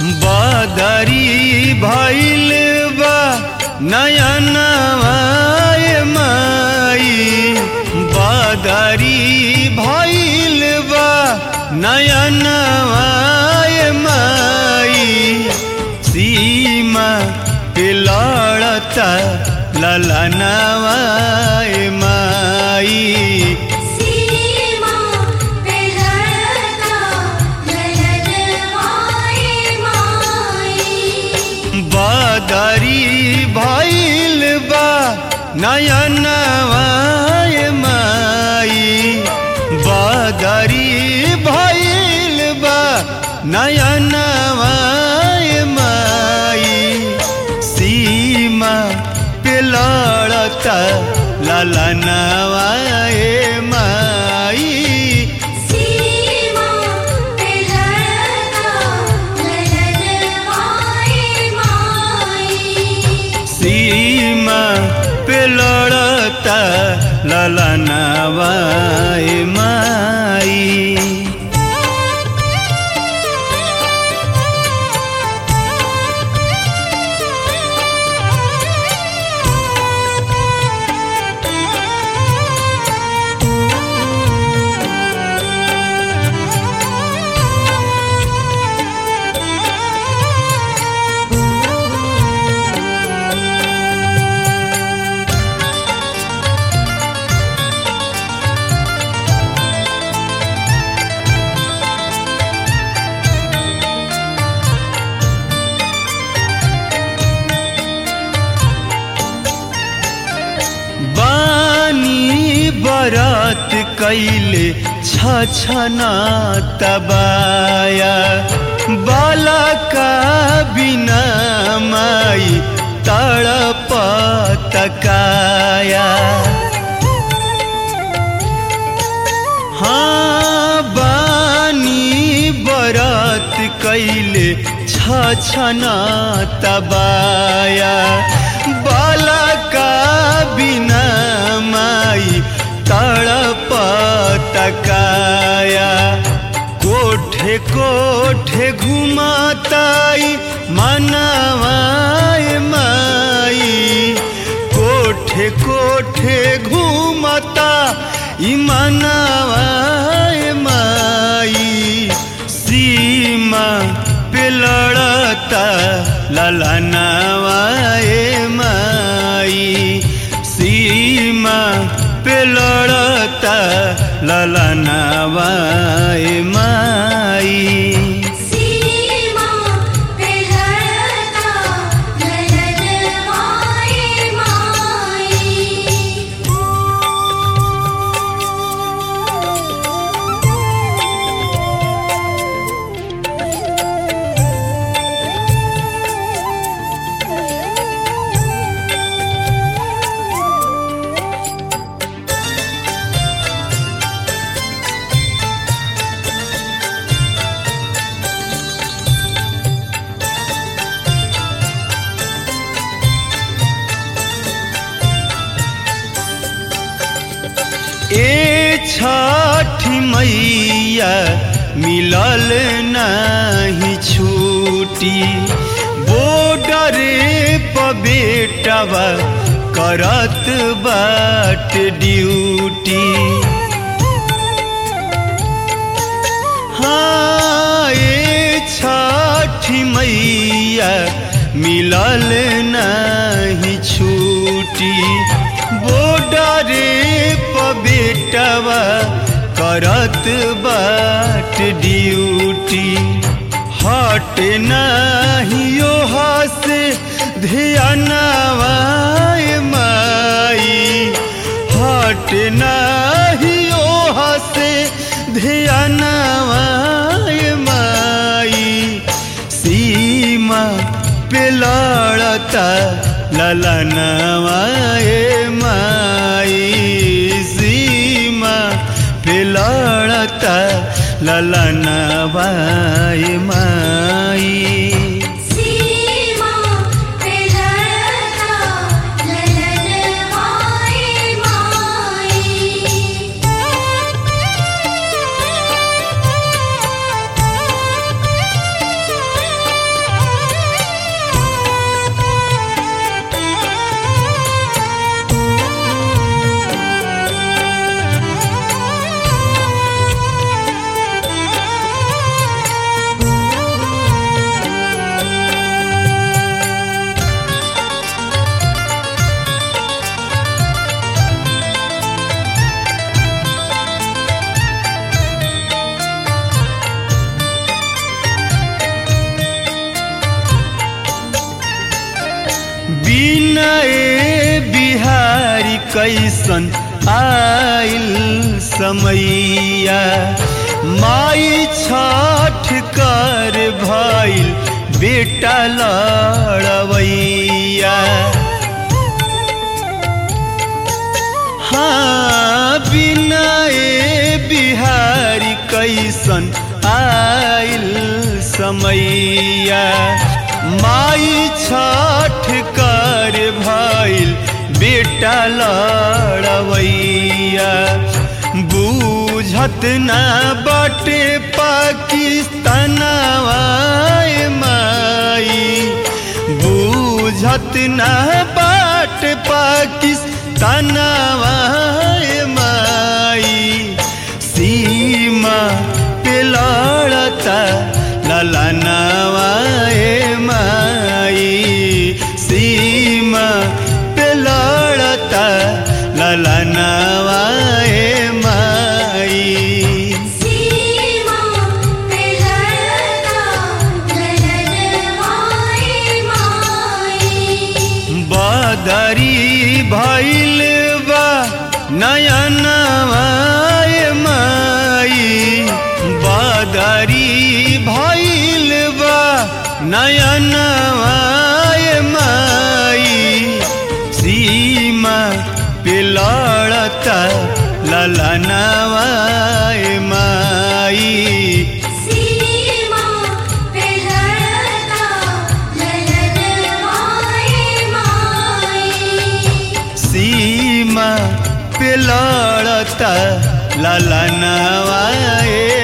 बदरी भइल बा नयनवाय माई बदरी भइल बा नयनवाय माई सीमा पे लड़ता ललनवाय माई सीमा पे लड़ता ललनवाए माई बदरी भइल बा नयनवाय माई बदरी भइल बा नयनवाय माई सीमा पे लड़ता ललनवाय माई सीमा पे लड़ता ललनवाए माई सीमा पे लड़ता ललनवाय माई बानी बरत कैले छछना तबाया बाला का बिना माई तड़प तकाया हाँ बानी बरत कैले छछना तबाया बाला का बिना माई तड़प तकाया कोठे कोठे घुमाताई मनवाय माई कोठे कोठे घूमता इमनवाय माई सीमा पे लड़ता ललनवाय माई सीमा पे लड़ता ललनवाय माई सीमा पे लड़ता ललनवाए माई ए छठी मैया मिलल नहीं छूटी बॉर्डरे पर बेटवा करत बाट ड्यूटी हाँ ए छठी मैया मिलल नहीं छूटी बॉर्डरे पर बेटवा करत बाट ड्यूटी हट नहीं से ध्यानवाय माई हट नहीं से ध्यानवाय माई सीमा पे लड़ता ललनवाय माई सीमा पे लड़ता ललनवाय माई सीमा पे लड़ता ललनवाए माई बिहारी कैसन आइल समैया माई छठ कर भइल बेटा लड़वैया हाँ बिना ए बिहारी कैसन आइल समैया माई छठ कर भइल बेटा लड़वैया बूझत ना बटे पाकिस्तानवा ए माई बूझत ना बाट पाकिस्तानवा ए माई सीमा पे लड़ता ललनवा ए माई सीमा पे लड़ता ललनवा ए माई सीमा पे लड़ता ललन माई माई बदरी भइल बा नयनवा ए माई बदरी भइल बा नयनवा ए माई सीमा पे लड़ता ललनवा ए माई सीमा पे लड़ता ललन माई माई सीमा पे लड़ता ललनवा ए